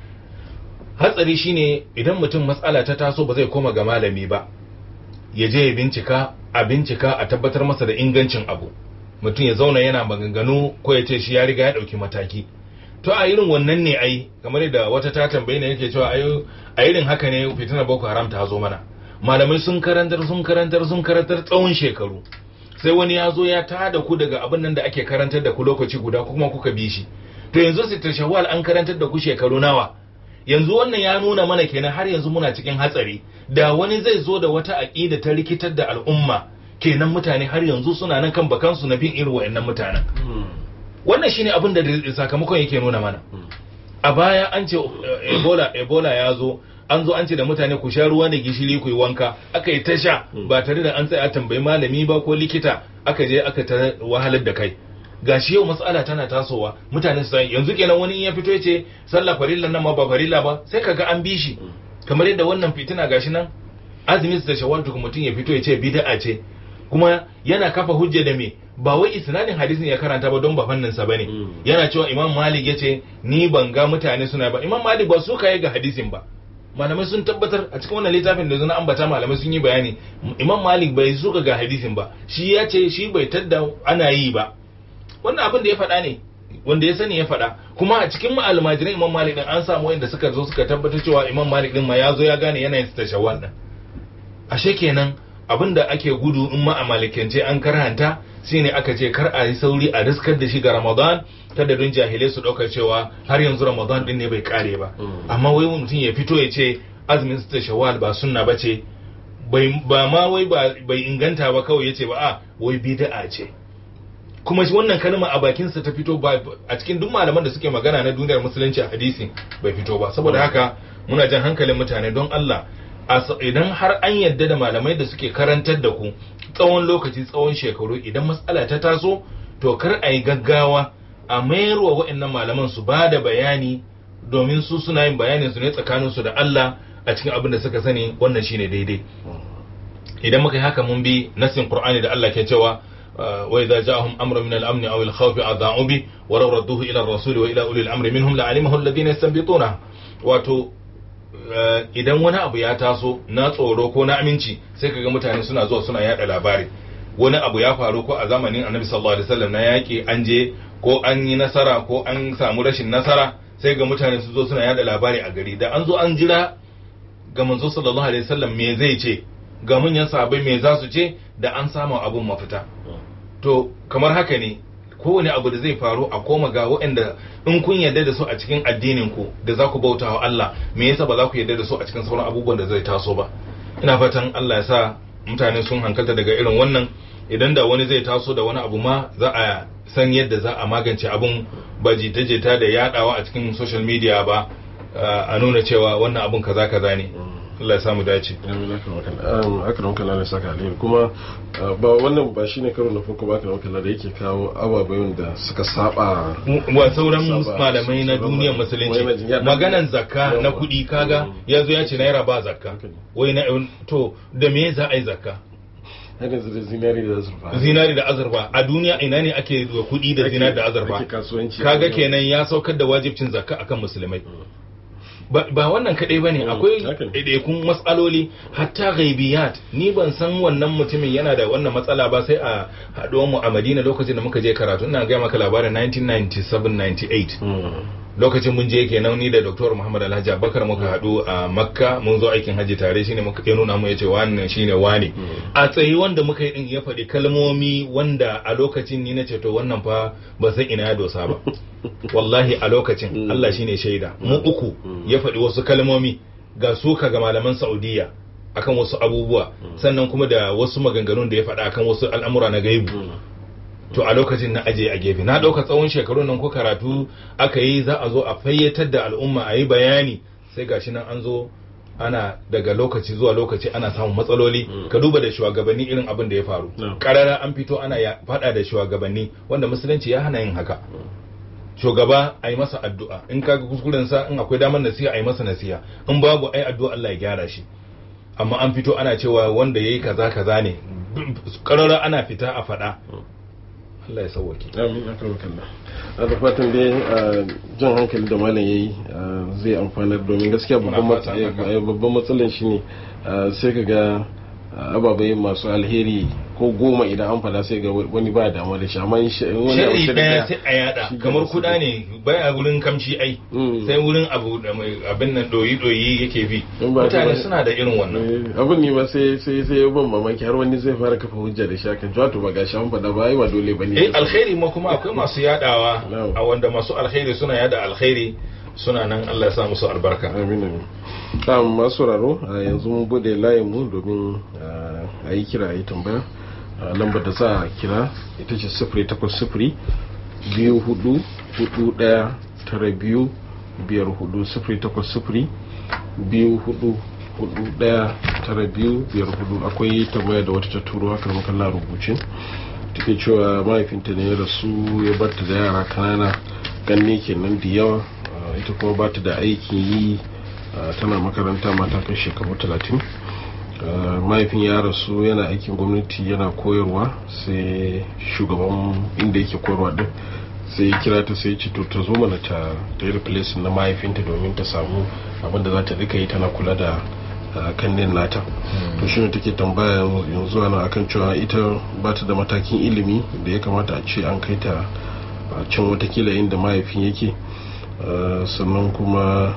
[SPEAKER 1] hatsari shine idan mutum matsala ta taso ba zai koma ga malami ba ya je ya bincika a bincika a tabbatar masa da ingancin abu mutum ya zauna yana maganganu ko ya ce shi ya riga ya ɗauki mataki to a irin wannan ne ai kamar da wata ta tambayi ne yake cewa a irin haka ne fitinar boko haram ta zo mana malamai sun karantar sun karantar sun karantar tsawon shekaru sai wani ya zo ya tada ku daga abin nan da ake karantar da ku lokaci guda kuma kuka bi shi to yanzu sitar shawwal an karantar da ku shekaru nawa yanzu wannan ya nuna mana kenan har yanzu muna cikin hatsari da wani zai zo da wata aƙida ta rikitar da al'umma kenan mutane har yanzu suna nan kan bakansu na bin irin wa'annan mutanen wannan shine abin da sakamakon yake nuna mana a baya an ce ebola ebola ya zo an zo an ce da mutane ku sha ruwa da gishiri ku yi wanka aka yi ta sha ba tare da an tsaya tambayi malami ba ko likita aka je aka ta wahalar da kai gashi yau matsala tana tasowa mutane su yanzu kenan wani ya fito ya ce sallah farilla nan ma ba farilla ba sai kaga an bi shi kamar yadda wannan fitina gashi nan azumi da shawwal mutum ya fito ya ce bid'a ce kuma yana kafa hujja da me ba wai isnadin hadisin ya karanta ba don ba fannin sa bane yana cewa imam malik yace ni ban ga mutane suna ba imam malik ba su kai ga hadisin ba malamai sun tabbatar a cikin wannan littafin da zuna ambata malamai sun yi bayani imam malik bai suka ga hadisin ba shi ya ce shi bai tadda ana yi ba wannan abin da ya faɗa ne wanda ya sani ya faɗa kuma a cikin almajiran imam malik din an samu wanda suka zo suka tabbatar cewa imam malik din ma ya zo ya gane yanayin ta shawwal din ashe kenan abin da ake gudu in ma a malikance an karhanta shine aka ce kar a yi sauri a riskar da shi ga ramadan kada don jahilai su ɗaukar cewa har yanzu ramadan din ne bai kare ba amma wai mutum ya fito ya ce azumin ta shawwal ba sunna ba ce ba ma wai bai inganta ba kawai ya ce ba a wai bid'a ce kuma wannan kalma a bakinsa ta fito ba a cikin duk malaman da suke magana na duniyar musulunci a hadisi bai fito ba saboda haka muna jan hankalin mutane don Allah idan har an yadda da malamai da suke karantar da ku tsawon lokaci tsawon shekaru idan matsala ta taso to kar a yi gaggawa a mayarwa waɗannan malaman su ba da bayani domin su suna yin bayanin su ne tsakanin su da Allah a cikin abin da suka sani wannan shine daidai idan muka yi haka mun bi nasin Qur'ani da Allah ke cewa wa idza ja'ahum amrun min al-amn aw al-khawf adha'u bi wa law radduhu ila ar-rasul wa ila ulil amri minhum la'alimahu alladhina yastanbituna wato idan wani abu ya taso na tsoro ko na aminci sai kaga mutane suna zuwa suna yada labari wani abu ya faru ko a zamanin annabi sallallahu alaihi wasallam na yaki an je ko an yi nasara ko an samu rashin nasara sai ga mutane su zo suna yada labari a gari da an zo an jira ga manzo sallallahu alaihi wasallam me zai ce ga manyan sahabbai me za su ce da an samu abun mafita to kamar haka ne kowane abu da zai faru a koma ga waɗanda in kun yarda da su a cikin addinin ku da za ku bauta wa Allah me yasa ba za ku yarda da su a cikin sauran abubuwan da zai taso ba ina fatan Allah ya sa mutane sun hankalta daga irin wannan idan da wani zai taso da wani abu ma za a san yadda za a magance abun ba jita-jita da yadawa a cikin social media ba a nuna cewa wannan abun kaza kaza ne Allah ya samu dace
[SPEAKER 2] aka ranka na saka alheri kuma ba wannan ba shine karo na farko ba aka ranka da yake kawo ababen da suka saba
[SPEAKER 1] wa sauran malamai na duniyar musulunci maganan zakka na kuɗi kaga yazo ya ce naira ba zakka wai na to da me za a yi zakka
[SPEAKER 2] haka da zinari da azurfa
[SPEAKER 1] zinari da azurfa a duniya ina ne ake da kuɗi da zinari da azurfa kaga kenan ya saukar da wajibcin zakka akan musulmai ba wannan kaɗai ba ne akwai ɗaiɗaikun matsaloli hatta gaibiyat ni ban san wannan mutumin yana da wannan matsala ba sai a haɗuwar mu a madina lokacin da muka je karatu ina gaya maka labarin 1997-98 lokacin mun je kenan ni da Dr. Muhammad Alhaji Abubakar muka haɗu a Makka mun zo aikin hajji tare shine muka ya nuna mu yace wannan shine wane a tsayi wanda muka yi din ya faɗi kalmomi wanda a lokacin ni nace to wannan fa ba san ina ya dosa ba wallahi a lokacin Allah shine shaida mu uku ya faɗi wasu kalmomi ga suka ga malaman Saudiya akan wasu abubuwa sannan kuma da wasu maganganun da ya faɗa akan wasu al'amura na gaibu to a lokacin na aje a gefe na ɗauka tsawon shekaru nan ko karatu aka yi za a zo a fayyatar da al'umma a yi bayani sai gashi nan an zo ana daga lokaci zuwa lokaci ana samun matsaloli ka duba da shugabanni irin abin da ya faru karara an fito ana ya faɗa da shugabanni wanda musulunci ya hana yin haka shugaba a yi masa addu'a in kaga kuskuren sa in akwai damar nasiha a yi masa nasiha in babu ai addu'a Allah ya gyara shi amma an fito ana cewa wanda yayi kaza kaza ne karara ana fita a faɗa Allah ya sauwake.
[SPEAKER 2] Amin a kan kalla. da fatan dai jan hankali da malam yayi zai amfanar domin gaskiya babban matsalan shi ne sai ka ga ababai masu alheri ko goma idan an fada sai ga wani ba damuwa da shi amma wani
[SPEAKER 1] shari daya sai a yada kamar kuda ne baya wurin kamshi ai sai wurin abu da mai abin nan doyi doyi yake bi mutane suna da irin wannan
[SPEAKER 2] abin ne ba sai sai sai ban mamaki har wani zai fara kafa hujja da shi kan to ba gashi an fada ba ai ba dole bane
[SPEAKER 1] eh alkhairi ma kuma akwai masu yadawa a wanda masu alkhairi suna yada alkhairi suna nan Allah ya sa musu albarka
[SPEAKER 2] amin amin ta masu raro yanzu mun bude layin mu domin a yi kira a yi tambaya lambar da za a kira ita ce sifiri takwas sifiri biyu hudu hudu daya tara biyu biyar hudu sifiri takwas sifiri biyu hudu hudu daya tara biyu biyar hudu akwai tambaya da wata ta turo haka muka la rubuce take cewa mahaifinta ne ya rasu ya barta da yara kanana ganne kenan da yawa ita kuma bata da aikin yi tana makaranta mata kai shekaru talatin mahaifin ya rasu yana aikin gwamnati yana koyarwa sai shugaban inda yake koyarwa din sai ya kira ta sai ce to ta zo mana ta ta yi replace na mahaifinta domin ta samu abin da za ta rika yi tana kula da kannin nata to shi ne take tambaya yanzu ana akan cewa ita ba ta da matakin ilimi da ya kamata a ce an kai ta can watakila inda mahaifin yake sannan kuma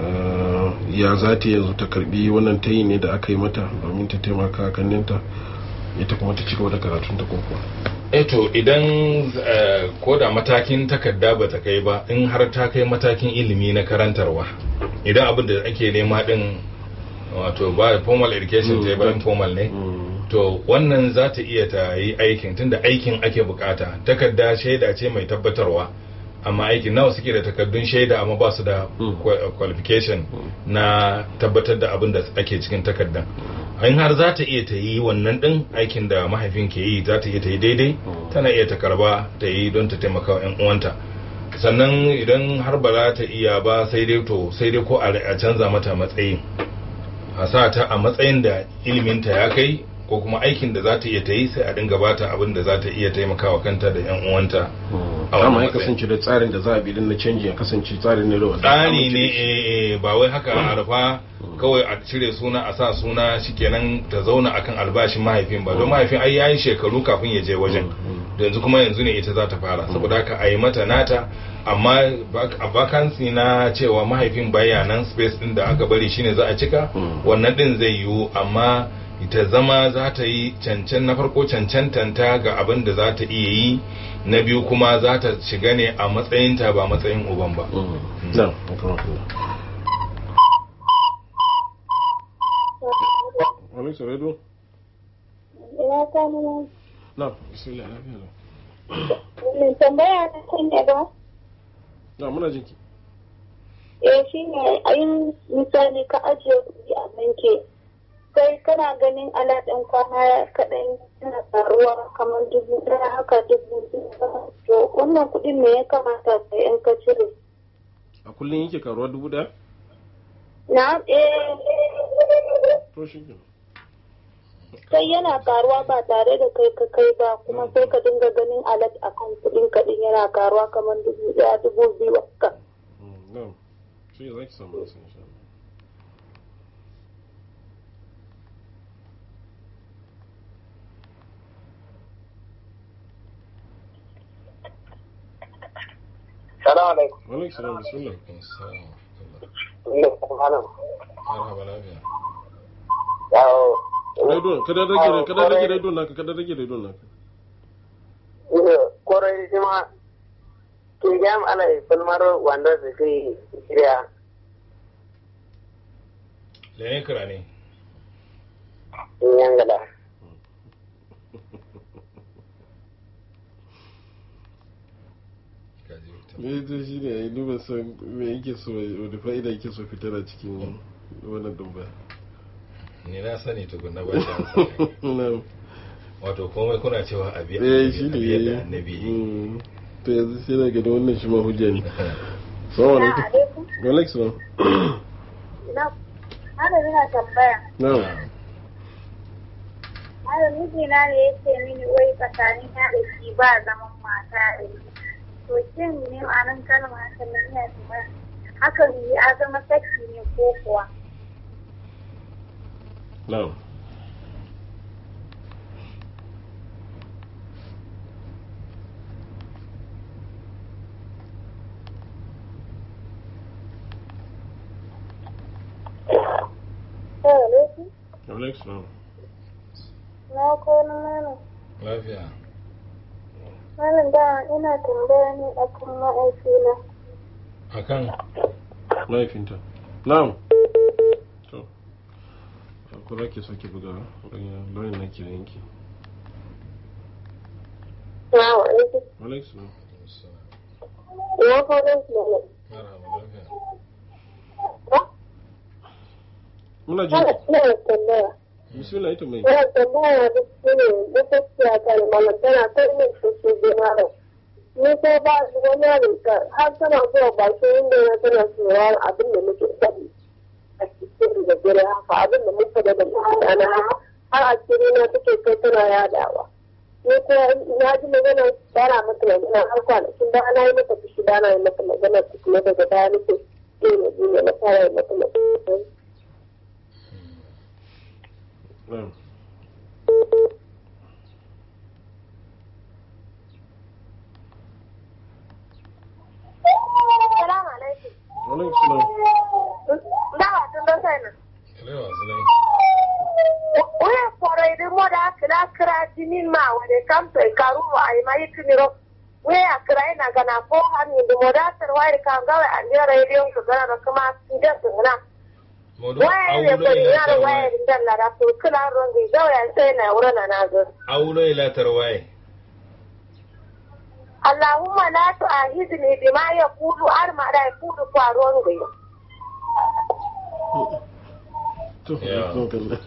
[SPEAKER 2] ya za ta yanzu ta karbi wannan tayi ne da aka yi mata domin ta taimaka kanninta ita kuma ta ci gaba da karatun ta koko
[SPEAKER 1] eto idan ko da matakin takarda ba ta kai ba in har ta kai matakin ilimi na karantarwa idan abin da ake nema din wato ba formal education ta ba informal ne to wannan za ta iya ta yi aikin tunda aikin ake bukata takarda shaida ce mai tabbatarwa amma aikin nawa suke da takardun shaida amma ba su da qualification na tabbatar da abin da ake cikin takardan in har za ta iya ta yi wannan din aikin da mahaifin ke yi za ta iya ta yi daidai tana iya ta karba ta yi don ta taimaka wa 'yan uwanta sannan idan har ba za ta iya ba sai dai to sai dai ko a canza mata matsayin a sa ta a matsayin da iliminta ya kai ko kuma aikin da za ta iya ta yi sai a dinga bata abin da za ta iya taimakawa kanta da yan uwanta a
[SPEAKER 2] amma
[SPEAKER 1] wannan
[SPEAKER 2] ya kasance da tsarin da za a bi din na canji ya kasance tsarin ne da wanda
[SPEAKER 1] tsari ne eh, eh, ba wai haka a rufa kawai a cire suna a sa suna shikenan ta zauna akan albashin mahaifin ba don mahaifin ai yayi shekaru kafin ya je wajen yanzu kuma yanzu ne ita za ta fara saboda haka a yi mata nata amma bak- a vacancy na cewa mahaifin baya nan space din da aka bari shine za a cika
[SPEAKER 2] Mm.
[SPEAKER 1] wannan din zai yiwu amma ita zama za ta yi cancan na farko cancantanta ga abin da za ta iya yi na biyu kuma za ta shiga ne a matsayinta ba matsayin uban ba
[SPEAKER 2] na akramakallah wani saredo
[SPEAKER 3] Ina kanu
[SPEAKER 2] na bismillah lafiya lau
[SPEAKER 3] mai tambaya na kan ne ba?
[SPEAKER 2] na muna jinki
[SPEAKER 3] Eh shi ne a yi misali ka ajiye kuɗi a banki sai kana ganin alaɗin kwana kaɗan yana faruwa kamar dubu ɗaya haka dubu biyu to wannan kuɗin me ya kamata ka in ka cire?
[SPEAKER 2] a kullum yake karuwa dubu daya
[SPEAKER 3] Na eh
[SPEAKER 2] to shi ke
[SPEAKER 3] sai yana karuwa ba tare da kai ka kai ba kuma sai ka dinga ganin alat akan kuɗin kaɗin yana karuwa kamar dubu ɗaya dubu biyu haka.
[SPEAKER 2] na shi za ki samu nasa insha Allah
[SPEAKER 4] Salamu alaikum.
[SPEAKER 2] wa alaikum salam bismillah
[SPEAKER 4] Ina kwanan.
[SPEAKER 1] marhaba lafiya
[SPEAKER 4] Yawo.
[SPEAKER 2] radio kada rage kada rage radio naka kada rage radio naka
[SPEAKER 4] Korai shi ma ke gam alai falmar wanda su kai shirya.
[SPEAKER 1] lene kira ne
[SPEAKER 4] In yangala.
[SPEAKER 1] Kaji wuta.
[SPEAKER 2] me to shi ne ai duba san me yake so wani fa'ida yake so fitar a cikin wannan dumba
[SPEAKER 1] ni na sani tukunna ba shi amsa
[SPEAKER 2] na
[SPEAKER 1] wato komai kuna cewa abi
[SPEAKER 2] eh shi
[SPEAKER 1] abi
[SPEAKER 2] ne
[SPEAKER 1] yadda annabi yi.
[SPEAKER 2] Mm. to yanzu sai na gani wannan shi ma hujja ne salamu alaikum
[SPEAKER 3] alaikum.
[SPEAKER 2] wa alaikum salam
[SPEAKER 3] Na, hada yana tambaya.
[SPEAKER 2] na
[SPEAKER 3] Hada mijina ne ya ce mini wai tsakanin ya da shi ba zaman mata da shi. To shin ne ma'anin kalma hakan nan ya tambaya. Hakan ya zama saki ne ko kuwa?
[SPEAKER 2] na
[SPEAKER 3] Sai alaikum.
[SPEAKER 2] wa alaikum salam
[SPEAKER 3] Na kwana mana.
[SPEAKER 1] lafiya
[SPEAKER 3] Malam da ina tambaya ne akan ma'aikina.
[SPEAKER 1] akan
[SPEAKER 2] mahaifinta na'am to ko za ki sake buga lauyin na kiran yanki
[SPEAKER 3] Na wa alaikum.
[SPEAKER 2] wa alaikum salam
[SPEAKER 3] Ina kwana mana.
[SPEAKER 1] marhaba lafiya
[SPEAKER 2] muna jin
[SPEAKER 3] Hada ina tambaya.
[SPEAKER 2] bismillah ita mai
[SPEAKER 3] Ina tambaya da shi ne da gaskiya kan malam tana kai min shi da malam. Ni ko ba su wani rika har tana zuwa bakin inda ya tana tsoron abin da muke faɗi. A cikin da gare haka abin da muka da da mutane har a cikin na take kai tana yadawa. Ni ko na ji magana bara mata magana har kwanakin da ana yi mata fushi da ana yi mata magana kuma daga baya nake yi ne ne na fara yi mata magana.
[SPEAKER 2] na'am
[SPEAKER 3] Salamu alaikum.
[SPEAKER 2] wa alaikum salam
[SPEAKER 3] Dawa tun da sai nan.
[SPEAKER 1] Kalewa sulai
[SPEAKER 3] Uye kore di moda kira kira jinin ma wade kamto e karu wa ai mai kiniro. Uye akira ina gana ko hani di moda tar wai kan gawe ande radio ko gana da kuma ida tuna.
[SPEAKER 1] modu
[SPEAKER 3] Wai ne ko
[SPEAKER 1] aulo ila
[SPEAKER 3] yar wai
[SPEAKER 1] tarwaye
[SPEAKER 3] din la da to kila rongi gawe sai na wura na nazo.
[SPEAKER 1] aulo ila tarwaye
[SPEAKER 3] Allahumma la tu'ahidni bima yaqulu arma da yaqulu faruwan gai.
[SPEAKER 2] to
[SPEAKER 1] Yeah.
[SPEAKER 2] to kalla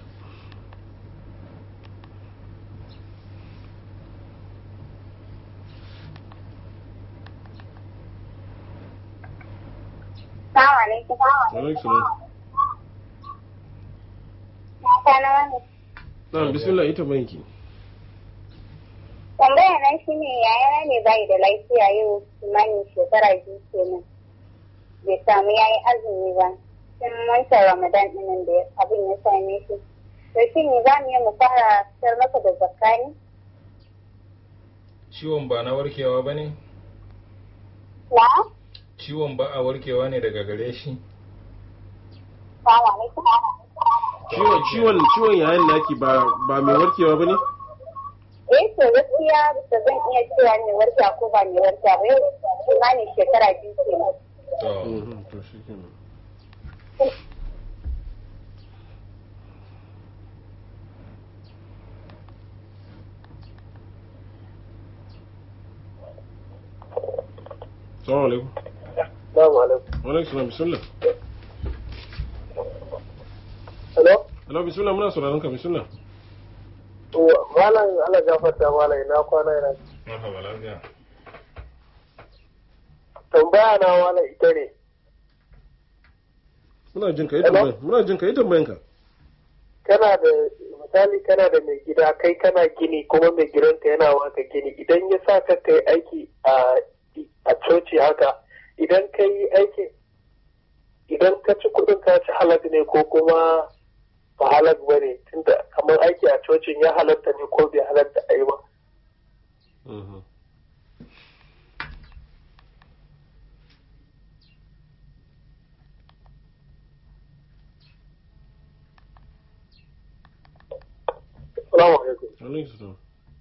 [SPEAKER 3] Assalamu alaikum.
[SPEAKER 2] wa alaikum salam
[SPEAKER 3] Kana wani.
[SPEAKER 2] na bismillah ita banki
[SPEAKER 5] tambaya na shi ne yayana ne bai da lafiya yau kimanin shekara biyu kenan bai samu yayi azumi ba tun wancan ramadan ɗinin da abin ya same shi to shi ne za mu yi mu fara fitar masa da zakka ne
[SPEAKER 1] ciwon ba na warkewa ba ne
[SPEAKER 5] na
[SPEAKER 1] ciwon ba a warkewa ne daga gare shi
[SPEAKER 5] salamu alaikum
[SPEAKER 2] ciwon ciwon ciwon yayin naki ba ba mai warkewa bane
[SPEAKER 5] eh to gaskiya ba zan iya cewa mai warkewa ko ba mai warkewa ba yau kimanin shekara biyu kenan
[SPEAKER 1] to
[SPEAKER 2] Mhm, to shikenan Assalamu alaikum.
[SPEAKER 4] Assalamu alaikum.
[SPEAKER 2] Wa alaikum salam bismillah.
[SPEAKER 4] Hello?
[SPEAKER 2] Hello bismillah muna sauraron ka bismillah.
[SPEAKER 4] To, malam Allah gafarta malam ina kwana ina.
[SPEAKER 1] marhaba lafiya
[SPEAKER 4] Tambaya na malam ita ne.
[SPEAKER 2] Muna jin ka yi
[SPEAKER 4] Hello?
[SPEAKER 2] tambayan. Muna jin ka yi tambayan ka.
[SPEAKER 4] Kana da misali kana da mai gida kai kana gini kuma mai gidanka yana waka gini idan ya sa ka kai aiki a a coci haka idan ka yi aiki idan ka ci kudin ka ci halak ne ko kuma ba halak ba ne tunda kamar aiki a cocin ya halatta ne ko bai halatta a yi ba.
[SPEAKER 2] Mhm.
[SPEAKER 4] Salamu alaikum.
[SPEAKER 2] Wa alaikum salam.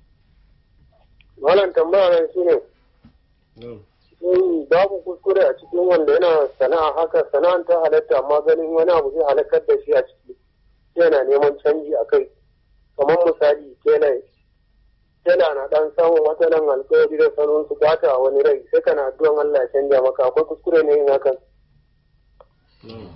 [SPEAKER 4] Malam tambaya nan shi ne
[SPEAKER 2] Na'am.
[SPEAKER 4] shin babu kuskure a cikin wanda yana sana'a haka sana'an ta halatta amma ganin wani abu zai halakar da shi a ciki yana neman canji a kai kamar misali tela tela na dan samun matsalan alkawari da sanin su bata a wani rai sai kana addu'an Allah ya canja maka akwai kuskure ne yin hakan
[SPEAKER 2] Na'am.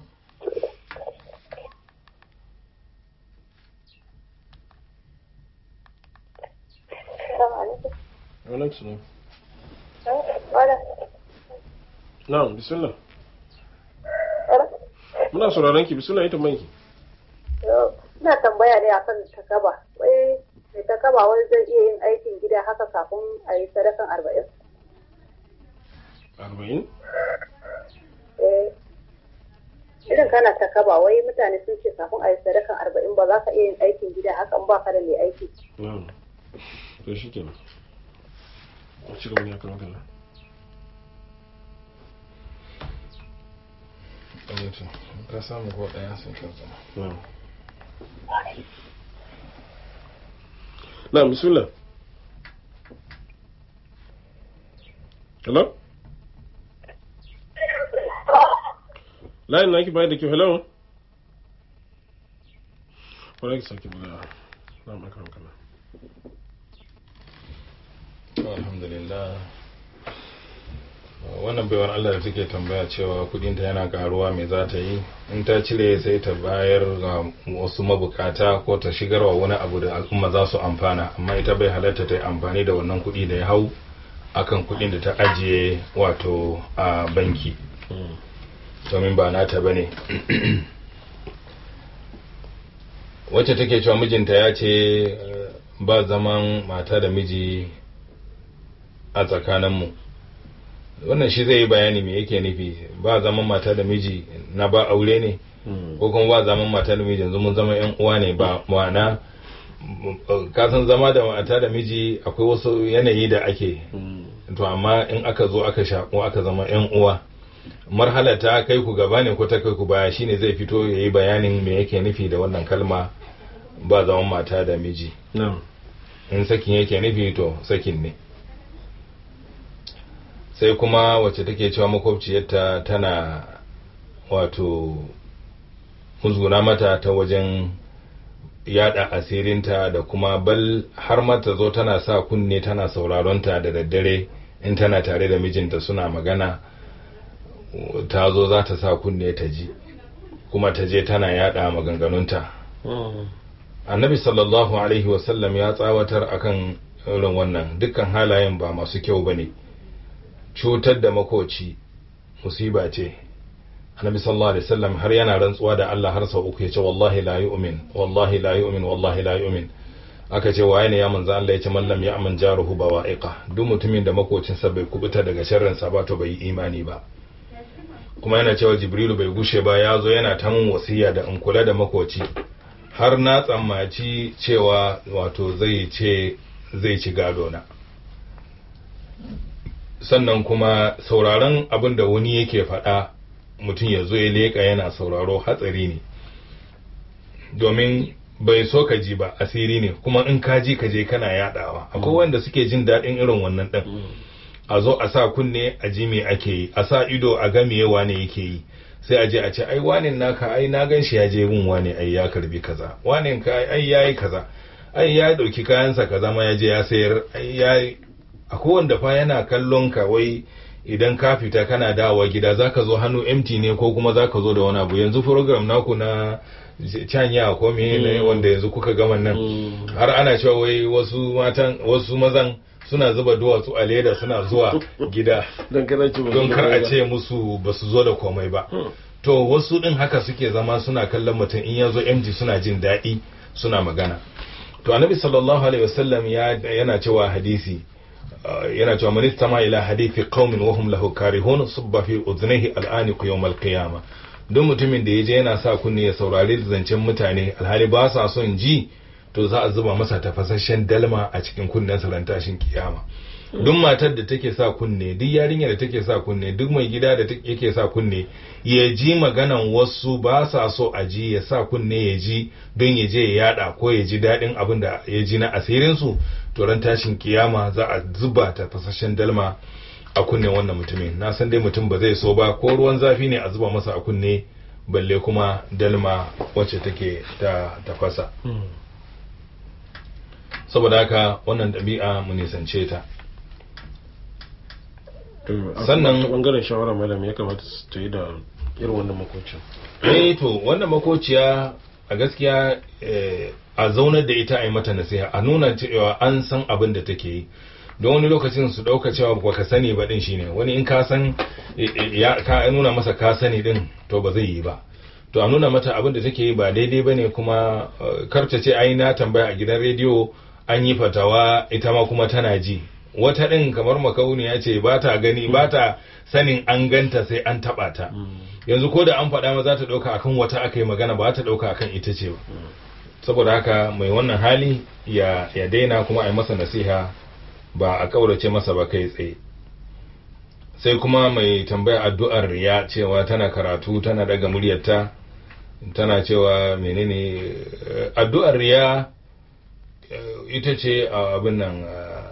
[SPEAKER 5] salamu alaikum
[SPEAKER 2] Wa alaikum salam.
[SPEAKER 5] Wala.
[SPEAKER 2] Na'am bismillah.
[SPEAKER 5] Wala.
[SPEAKER 2] Muna sauraron ki bismillah yi tambayan ki.
[SPEAKER 5] ina tambaya ne akan takaba wai mai takaba wai zai iya yin aikin gida haka kafin a yi sadakan arba'in
[SPEAKER 2] Arba'in?
[SPEAKER 5] eh irin kana takaba wai mutane sun ce kafin a yi sadakan arba'in ba za ka iya yin aikin gida haka in ba ka da mai aiki
[SPEAKER 2] Na'am. To shi kenan. A ci gaba ne akan magana.
[SPEAKER 1] mutum ka samu ko ɗaya sun kyauta
[SPEAKER 2] Na'am. Na'am bismillah. Hello? Layin naki bayar da kyau, hello? Kwarai ki sake magana. Na'am akan magana.
[SPEAKER 1] alhamdulillah wannan baiwar Allah da take tambaya cewa kudinta yana karuwa me za ta yi in ta cire sai ta bayar ga wasu mabukata ko ta shigarwa wani abu da al'umma za su amfana amma ita bai halatta ta yi amfani da wannan kudi da ya hau akan kudin da ta ajiye wato a banki domin ba nata ba ne wacce take cewa mijinta ya ce eh, ba zaman mata da miji a tsakaninmu wannan shi zai yi bayani me yake nufi ba zaman mata da miji na ba aure ne ko kuma ba zaman mata da miji yanzu mun zama yan uwa ne ba ma'ana kasan zama da mata da miji akwai wasu yanayi da ake to amma in aka zo aka shaƙo aka zama yan uwa marhala ta kai ku gaba ne ko ta kai ku baya shine zai fito ya yi bayanin me yake nufi da wannan kalma ba zaman mata da miji
[SPEAKER 2] Na'am.
[SPEAKER 1] in sakin yake nufi to sakin ne sai kuma wacce take cewa makwabciyarta tana wato musguna mata ta wajen yada asirinta da kuma bal har mata zo tana sa kunne tana sauraronta da daddare in tana tare da mijinta suna magana ta zo za ta sa kunne ta ji kuma ta je tana yada maganganunta annabi sallallahu alaihi wasallam ya tsawatar akan irin wannan dukkan halayen ba masu kyau ba ne cutar da makoci musiba ce annabi sallallahu alaihi wasallam har yana rantsuwa da Allah har sau uku yace wallahi la yu'min wallahi la yu'min wallahi la yu'min aka ce waye ne ya manzo Allah yace man lam ya'man jaruhu bawa'iqa duk mutumin da makocinsa bai kubuta daga sharrin sa ba to bai yi imani ba kuma yana cewa jibrilu bai gushe ba ya zo yana ta mun wasiya da in kula da makoci har na tsammaci cewa wato zai ce zai ci gado na sannan kuma sauraron abin da wani yake faɗa mutum ya zo ya leƙa yana sauraro hatsari ne domin bai so ka ji ba asiri ne kuma in ka ji ka je kana yadawa akwai wanda suke jin daɗin irin wannan ɗin a zo a sa kunne a ji me ake yi a sa ido a ga me wane yake yi sai a je a ce ai wanin naka ai na gan shi ya je gun wane ai ya karbi kaza wanin ka ai yayi kaza ai ya dauki kayansa kaza ma ya je ya sayar ai ya akwai wanda fa yana kallon ka wai idan ka fita kana dawowa gida zaka zo hannu empty ne ko kuma zaka zo da wani abu yanzu program naku na canya ko me ne wanda yanzu kuka gama nan har ana cewa wai wasu matan wasu mazan suna zuba duwatsu a leda suna zuwa gida don kar a ce musu ba su zo da komai ba to wasu din haka suke zama suna kallon mutum in ya zo mg suna jin daɗi suna magana to annabi sallallahu alaihi wasallam yana cewa hadisi yana cewa man istama ila hadithi qaumin wa hum lahu karihun subba fi udhnihi al'aniq yawm al-qiyamah duk mutumin da yaje yana sa kunne ya saurari zancen mutane alhali ba sa son ji to za a zuba masa tafasasshen dalma a cikin kunnen ran tashin kiyama duk matar da take sa kunne duk yarinya da take sa kunne duk mai gida da yake sa kunne ya ji maganan wasu ba sa so a ji ya sa kunne ya ji don ya je ya yada ko ya ji daɗin abin da ya ji na asirin su to ran tashin kiyama za a zuba tafasasshen dalma a kunne wannan mutumin na san dai mutum ba zai so ba ko ruwan zafi ne a zuba masa a kunne balle kuma dalma wacce take ta tafasa saboda haka wannan ɗabi'a mu nisance ta
[SPEAKER 2] sannan bangaren shawara malam ya kamata su ta yi da irin wannan makocin
[SPEAKER 1] eh to wannan makociya a gaskiya a zaunar da ita a yi mata nasiha a nuna cewa an san abin da take yi don wani lokacin su ɗauka cewa ba ka sani ba din shine wani in ka san ya ka nuna masa ka sani din to ba zai yi ba to a nuna mata abin da take yi ba daidai ba ne kuma karta ce ai na tambaya a gidan rediyo an yi fatawa ita ma kuma tana ji wata ɗin kamar makauni ya ce ba ta gani ba ta sanin an ganta sai an taɓa ta yanzu ko da an faɗa ma za ta ɗauka akan wata aka yi magana ba ta ɗauka akan ita ce ba saboda haka mai wannan hali ya, ya daina kuma a yi masa nasiha ba a ƙaurace masa ba kai tsaye sai kuma mai tambaya addu'ar ya cewa tana karatu tana daga muryarta tana cewa menene addu'ar ya ita ce abin nan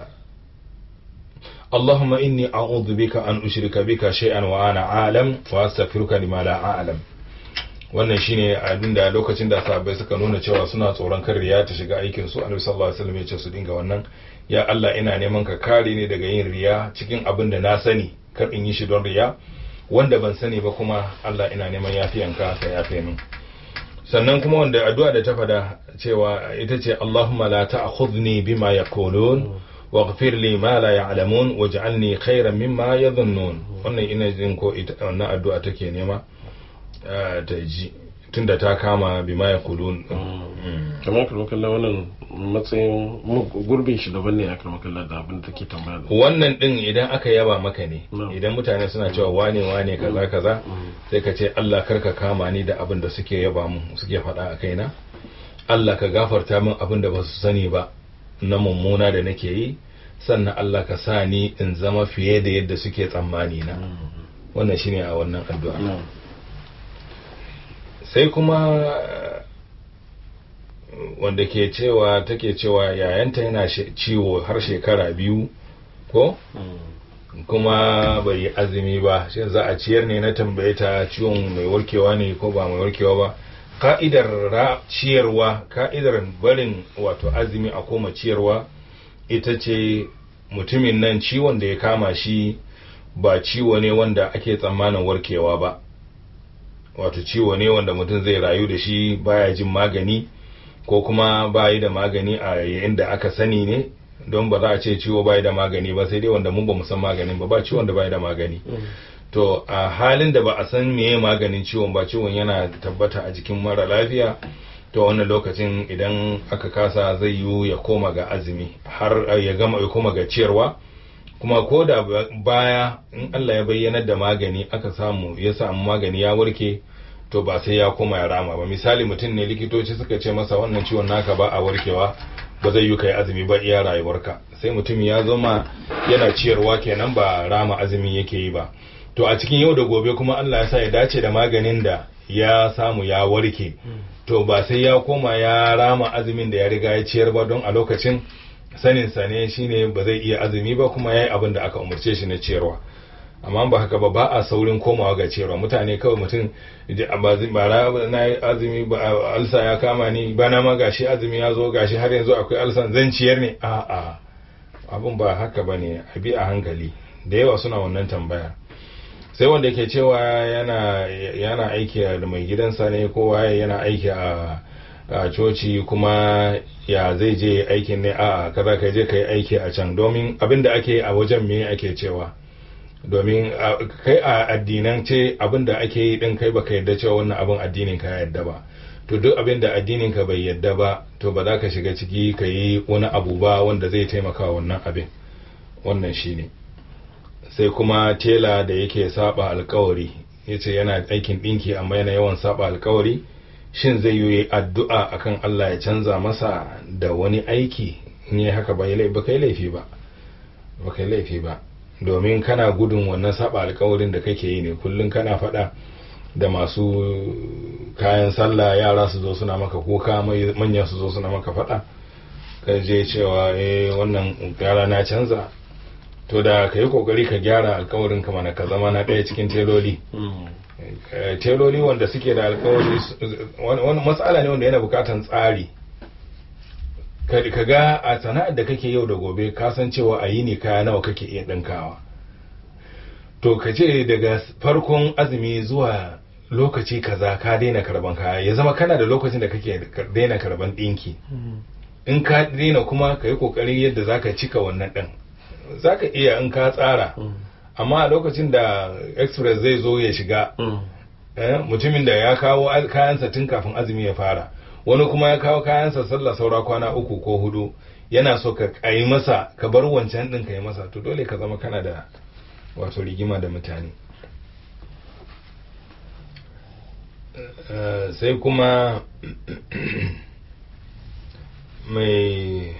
[SPEAKER 1] اللهم إني أعوذ بك أن أشرك بك شيئا وأنا عالم وأستغفرك لما لا أعلم wannan shine abin da lokacin da sahabbai suka nuna cewa suna tsoron kan riya ta shiga aikin su annabi sallallahu alaihi wasallam ya ce su dinga wannan ya Allah ina neman ka kare ni daga yin riya cikin abin da na sani kar in yi shi don riya wanda ban sani ba kuma Allah ina neman yafiyanka ka yafe min sannan kuma wanda addu'a da ta fada cewa ita ce Allahumma la ta'khudhni bima yaqulun واغفر لي ما لا يعلمون واجعلني خيرا مما يظنون wannan ina jin ko wannan addu'a take nema ta ji tunda ta kama bima ya kulun
[SPEAKER 2] kamar kuma kalla wannan matsayin gurbin shi daban ne aka makalla da abin da take tambaya
[SPEAKER 1] wannan din idan aka yaba maka ne idan mutane suna cewa wane wane kaza kaza sai ka ce Allah karka kama ni da abin da suke yaba mu suke faɗa a kaina Allah ka gafarta min abin da ba su sani ba na mummuna da nake yi sannan Allah ka sa ni in zama fiye da yadda suke tsammani na wannan shine a wannan addu'a sai kuma wanda ke cewa take cewa yayanta yana ciwo har shekara biyu ko kuma bai yi azumi ba shi za a ciyar ne na tambaye ta ciwon mai warkewa ne ko ba mai warkewa ba ka'idar ciyarwa ka'idar barin wato azumi a koma ciyarwa ita ce mutumin nan ciwon da ya kama shi ba ciwo ne wanda ake tsammanin warkewa ba wato ciwo ne wanda mutum zai rayu da shi baya jin magani ko kuma bayi da magani a yayin da aka sani ne don ba za a ce ciwo bayi da magani ba sai dai wanda mun ba mu san maganin ba ba ciwon da bayi da magani to a halin da ba a san meye maganin ciwon ba ciwon yana tabbata a jikin mara lafiya to wannan lokacin idan aka kasa zai yiwu ya koma ga azumi har ya gama ya koma ga ciyarwa kuma ko da baya in Allah ya bayyanar da magani aka samu ya samu magani ya warke to ba sai ya koma ya rama ba misali mutum ne likitoci suka ce masa wannan ciwon naka ba a warkewa ba zai yi kai azumi ba iya rayuwarka sai mutum ya zama yana ciyarwa kenan ba rama azumi yake yi ba to a cikin yau da gobe kuma Allah ya sa ya dace da maganin da ya samu ya warke to ba sai ya koma ya rama azumin da ya riga ya ciyar ba don a lokacin sanin sa ne shine ba zai iya azumi ba kuma yayi abin da aka umarce shi na ciyarwa amma ba haka ba ba a saurin komawa ga ciyarwa mutane kawai mutum bara na yi azumi ba alsa ya kama ni bana ma gashi azumi ya zo gashi har yanzu akwai alsan zan ciyar ne a a abin ba haka ba ne a bi a hankali da yawa suna wannan tambaya sai wanda yake cewa yana yana aiki da mai gidansa ne ko waye yana aiki a a coci kuma ya zai je aikin ne a kaza ka je ka yi aiki a can domin abin da ake a wajen me ake cewa domin kai a addinan ce abin da ake yi din kai baka yadda cewa wannan abin addinin ka yadda ba to duk abin da addinin ka bai yadda ba to ba za ka shiga ciki ka yi wani abu ba wanda zai taimaka wannan abin wannan shine sai kuma tela da yake saba alkawari yace yana aikin dinki amma yana yawan saba alkawari shin zai yi addu'a akan Allah ya canza masa da wani aiki in yi haka ba kai laifi ba ba kai laifi ba domin kana gudun wannan saba alkawarin da kake yi ne kullum kana faɗa da masu kayan sallah yara su zo suna maka kuka manyan su zo suna maka faɗa ka je cewa eh wannan yara na canza to da ka yi kokari ka gyara alkawarin ka mana ka zama na ɗaya cikin teloli teloli wanda suke da alkawari wani matsala ne wanda yana bukatan tsari ka ga a sana'ar da kake yau da gobe ka san cewa a yi ne kaya nawa kake iya ɗinkawa to ka ce daga farkon azumi zuwa lokaci kaza ka daina karban kaya ya zama kana da lokacin da kake daina karban ɗinki in ka daina kuma ka yi ƙoƙarin yadda za ka cika wannan ɗin za ka iya in ka tsara amma a lokacin da express zai zo ya shiga mutumin da ya kawo kayansa tun kafin azumi ya fara wani kuma ya kawo kayansa sallah saura kwana uku ko hudu yana so ka yi masa ka bar wancan din ka yi masa to dole ka zama kana da wato rigima da mutane sai kuma mai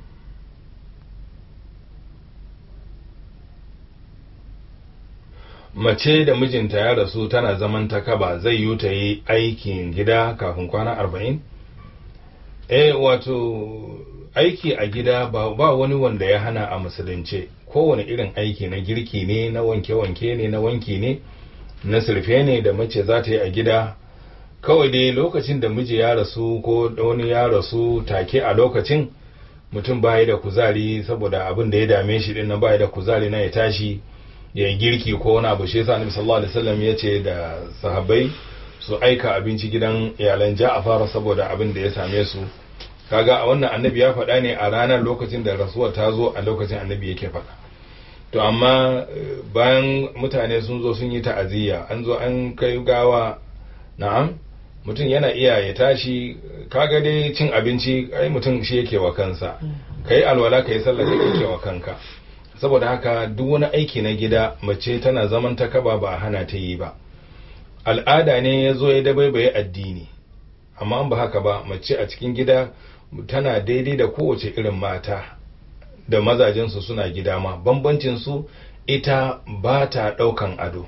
[SPEAKER 1] mace da mijinta ya rasu tana zaman ta kaba zai yi ta yi aikin gida kafin kwana arba'in? eh wato aiki a gida ba, ba wani wanda ya hana a musulunce kowane irin aiki na girki ne na wanke-wanke ne na wanki ne na sirfe ne da mace za ta yi a gida kawai dai lokacin da miji ya rasu ko wani ya rasu take a lokacin mutum bayi da kuzari saboda abin da ya dame shi din nan bayi da kuzari na ya tashi ya yi girki ko wani abu shi yasa annabi sallallahu alaihi wasallam ya ce da sahabbai su aika abinci gidan iyalan Ja'far saboda abin da ya same su kaga a wannan annabi ya faɗa ne a ranar lokacin da rasuwar ta zo a lokacin annabi yake faɗa to amma bayan mutane sun zo sun yi ta'aziyya an zo an kai gawa na'am mutum yana iya ya tashi kaga dai cin abinci ai mutum shi yake wa kansa kai alwala kai sallah kai yake wa kanka saboda haka duk wani aiki na gida mace tana zaman ta kaba ba hana ta yi ba al'ada ne ya zo ya dabaibaye addini amma ba haka ba mace a cikin gida tana daidai da kowace irin mata da mazajensu suna gida ma bambancinsu ita ba ta ɗaukan ado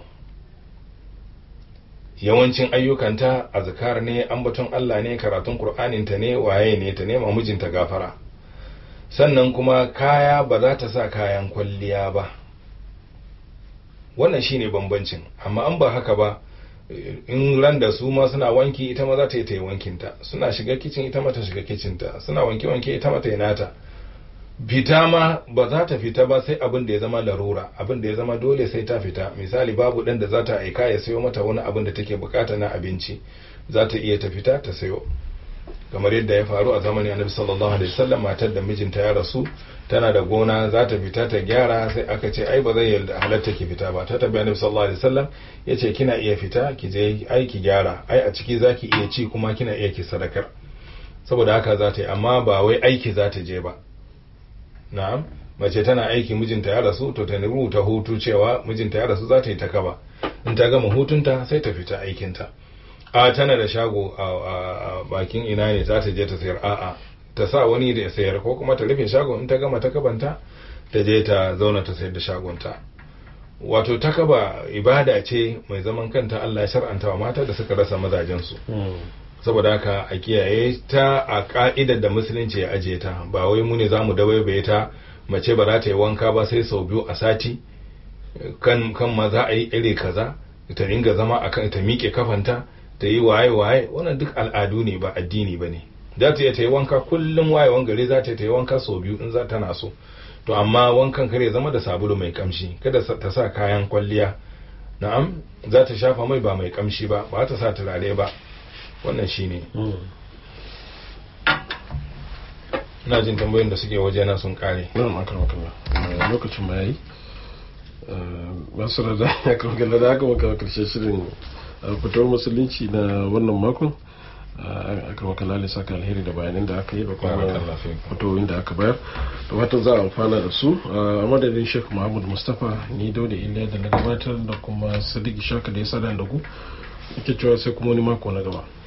[SPEAKER 1] yawancin ayyukanta azkar ne ambaton Allah ne karatun Kur'aninta ne waye ne ta nema mijinta gafara sannan kuma kaya ba za ta sa kayan kwalliya ba wannan shine bambancin amma an ba haka ba in ran da su ma suna wanki ita ma za ta yi ta yi wankinta suna shiga kicin ita ma ta shiga kicinta suna wanke wanke ita ma ta yi nata fita ma ba za ta fita ba sai abin da ya zama larura abin da ya zama dole sai ta fita misali babu ɗan da za ta aika ya sayo mata wani abin da take bukata na abinci za ta iya ta fita ta sayo kamar yadda ya faru a zamanin annabi sallallahu alaihi wasallam matar da mijinta ya rasu tana da gona za ta fita ta gyara sai aka ce ai ba zai yarda halatta ki fita ba ta tabi annabi sallallahu alaihi wasallam yace kina iya fita ki je ai ki gyara ai a ciki zaki iya ci kuma kina iya ki sadakar saboda haka za ta yi amma ba wai aiki za ta je ba na'am mace tana aiki mijinta ya rasu to ta rubuta hutu cewa mijinta ya rasu za ta yi ta kaba in ta gama hutunta sai ta fita aikinta a tana da shago a bakin ina ne za ta je ta sayar a'a ta sa wani da ya sayar ko kuma ta rufe shagon in ta gama ta kabanta ta je ta zauna ta sayar da shagonta wato ta kaba ibada ce mai zaman kanta Allah ya shar'anta wa mata da suka rasa mazajensu saboda haka a kiyaye ta a ka'idar da musulunci ya ajiye ta ba wai mu ne za mu dabaibaye ta mace ba za ta yi wanka ba sai sau biyu a sati kan kan ma za a yi iri kaza ta ringa zama akan ta miƙe kafanta ta yi waye waye wannan duk al'adu ne ba addini ba ne za ta iya ta yi wanka kullum wayewan gari za ta yi wanka sau biyu in za tana so to amma wankan kare zama da sabulu mai kamshi kada ta sa kayan kwalliya na'am za ta shafa mai ba mai kamshi ba ba ta sa turare ba wannan shine ina jin tambayoyin da suke waje na sun kare
[SPEAKER 2] na'am aka makalla lokacin ma yayi masu da ya kankalla da aka maka karshen shirin fitowar musulunci na wannan makon aka maka lalisa ka alheri da bayanan da aka yi da kuma fitowar da aka bayar da watan za a amfana da su a madadin sheikh muhammad mustapha ni dauda iliya da na gabatar da kuma sadiq shaka da ya sada da ku ake cewa sai kuma wani mako na gaba